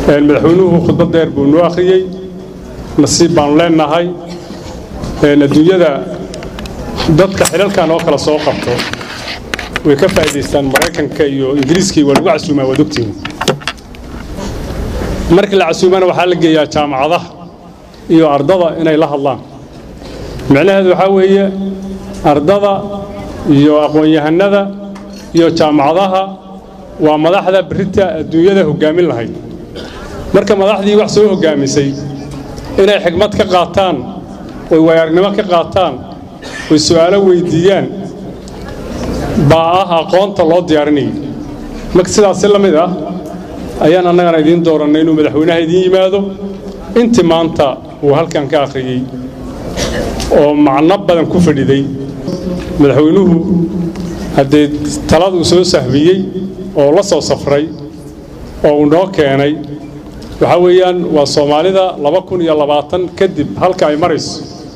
madaxweynuhu khudbad dheer buu noo akhriyey nasiib baanu leenahay adduunyada dadka xilalkan oo kale soo qabto way ka faa'idaystaan maraykanka iyo ingiriiskii waa lagu casuumaa waad ogtihiin markii la casuumana waxaa la geeyaa jaamacadaha iyo ardada inay la hadlaan micnaheedu waxaa weeye ardada iyo aqoon-yahanada iyo jaamacadaha waa madaxda berita adduunyada hoggaamin lahayd marka madaxdii wax soo hoggaamisay inay xigmad ka qaataan oy waayagnimo ka qaataan oy su'aalo weyddiiyaan baa ah aqoonta loo diyaarinayay marka sidaasi la mid ah ayaan annagana idiin doorannay inuu madaxweynaha idiin yimaado intii maanta uu halkan ka akhriyey oo macno badan ku fadhiday madaxweynuhu haddee taladuu soo sahmiyey oo la soo safray oo uu noo keenay waxaa weeyaan waa soomaalida laba kun iyo labaatan kadib halka ay marayso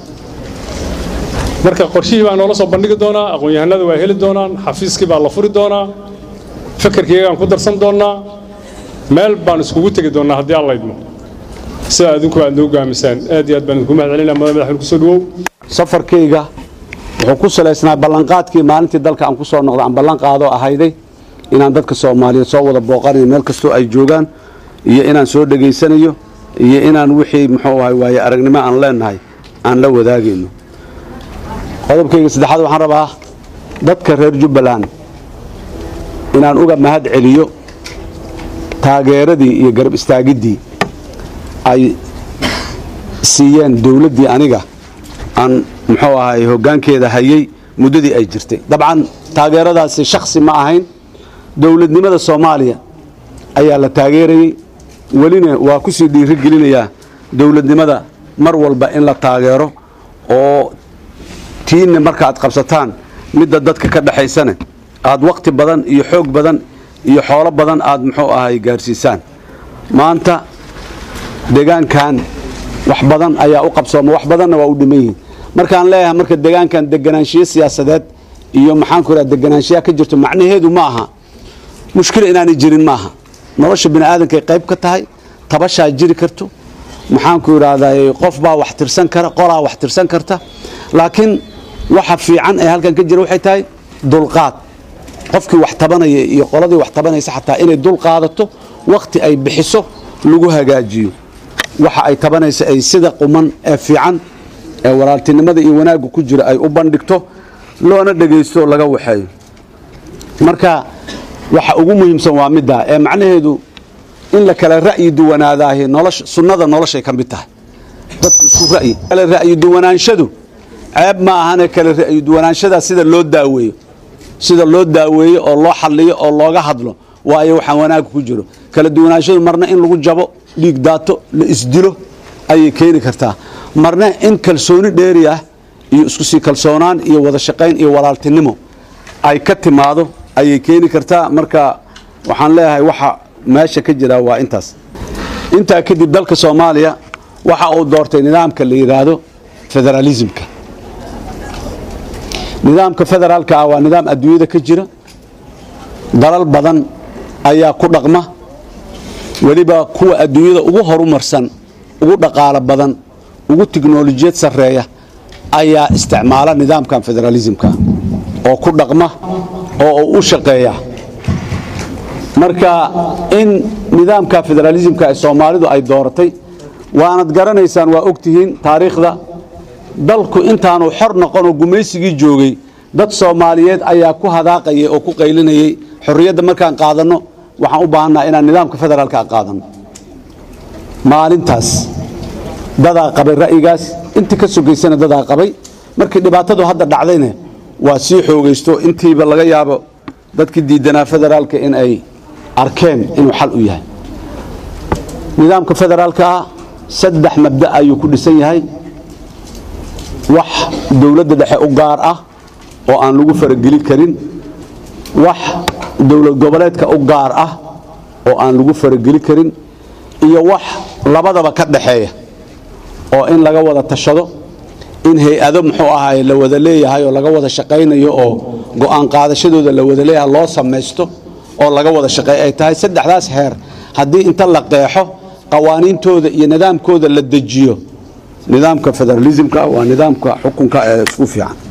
marka qorshihii baa noola soo bandhigi doonaa aqoon-yahanada waa heli doonaan xafiiskii baa la furi doonaa fakarkiiyagaan ku darsan doonnaa meel baan iskugu tegi doonnaa haddii alla idmo sidaa adinku aad noo gaamisaan aad iyo aad baan idinku mahad celinaa madax madaxweyne kusoo dhawow safarkayga wuxuu ku salaysnaa ballanqaadkii maalintii dalka aan ku soo noqda aan ballan qaadoo ahayday inaan dadka soomaaliyeed soo wada booqanayo meel kastoo ay joogaan iyo inaan soo dhegaysanayo iyo inaan wixii muxuu ahay waaye aragnimo aan leenahay aan la wadaagayno qodobkayga saddexaad waxaan rabaa dadka reer jubbaland inaan uga mahad celiyo taageeradii iyo garab istaagiddii ay siiyeen dowladdii aniga aan muxuu ahay hoggaankeeda hayay muddadii ay jirtay dabcan taageeradaasi shakhsi ma ahayn dowladnimada soomaaliya ayaa la taageerayey welina waa ku sii dhiirigelinayaa dowladnimada mar walba in la taageero oo tiinna marka aad qabsataan midda dadka ka dhexaysane aad wakhti badan iyo xoog badan iyo xoolo badan aad muxuu ahay gaarsiisaan maanta deegaankan wax badan ayaa u qabsooma wax badanna waa u dhiman yihiin markaan leeyahay marka deegaankan deganaanshiyo siyaasadeed iyo maxaanku idhaha deganaanshiyaa ka jirto macnaheedu ma aha mushkila inaanay jirin maaha nolosha bini aadankay qayb ka tahay tabashaa jiri karto maxaanku idhaahdaa qof baa wax tirsan kara qolaa wax tirsan karta laakiin waxa fiican ee halkan ka jira waxay tahay dulqaad qofkii wax tabanaya iyo qoladii wax tabanaysa xataa inay dul qaadato wakhti ay bixiso lagu hagaajiyo waxa ay tabanaysa ay sida quman ee fiican ee walaaltinimada iyo wanaagga ku jira ay u bandhigto loona dhegaysto laga waxeeyo marka waxa ugu muhiimsan waa middaa ee macnaheedu in la kala ra'yi duwanaadaahi nolosha sunnada noloshay ka mid tahay dadku isku ra'yi kala ra'yi duwanaanshadu ceeb ma ahane kala ra'yi duwanaanshadaa sida loo daaweeyo sida loo daaweeyo oo loo xalliyo oo looga hadlo waayo waxaan wanaagga ku jiro kala duwanaanshadu marna in lagu jabo dhiig daato la isdilo ayay keeni kartaa marna in kalsooni dheeri ah iyo isku sii kalsoonaan iyo wada shaqayn iyo walaaltinimo ay ka timaado ayay keeni kartaa marka waxaan leeyahay waxa meesha ka jira waa intaas intaa kadib dalka soomaaliya waxa uu doortay nidaamka la yidhaahdo federaalismka nidaamka federaalka ah waa nidaam adduunyada ka jira dalal badan ayaa ku dhaqma weliba kuwa adduunyada ugu horumarsan ugu dhaqaalo badan ugu tiknolojiyad sarreeya ayaa isticmaala nidaamkan federaalismka oo ku dhaqma oo u shaqeeya marka in nidaamka federaalismka ee soomaalidu ay dooratay waanad garanaysaan waa ogtihiin taariikhda dalku intaanu xor noqonoo gumaysigii joogay dad soomaaliyeed ayaa ku hadaaqayay oo ku qaylinayay xorriyadda markaan qaadanno waxaan u baahannaha inaan nidaamka federaalka qaadanno maalintaas dadaa qabay ra'yigaas intii ka sogaysana dadaa qabay markii dhibaatadu hadda dhacdayna waa sii xoogaysto intiiba laga yaabo dadkii diidanaa federaalka in ay arkeen inuu xal u yahay nidaamka federaalka ah saddex mabda ayuu ku dhisan yahay wax dowladda dhexe u gaar ah oo aan lagu farageli karin wax dowlad goboleedka u gaar ah oo aan lagu farageli karin iyo wax labadaba ka dhaxeeya oo in laga wada tashado in hay-ado muxuu ahaay la wada leeyahay oo laga wada shaqaynayo oo go'aan qaadashadooda la wada leeyahay loo samaysto oo laga wada shaqeey ay tahay saddexdaas heer haddii inta la qeexo qawaaniintooda iyo nidaamkooda la dejiyo nidaamka federalismka waa nidaamka xukunka ee isku fiican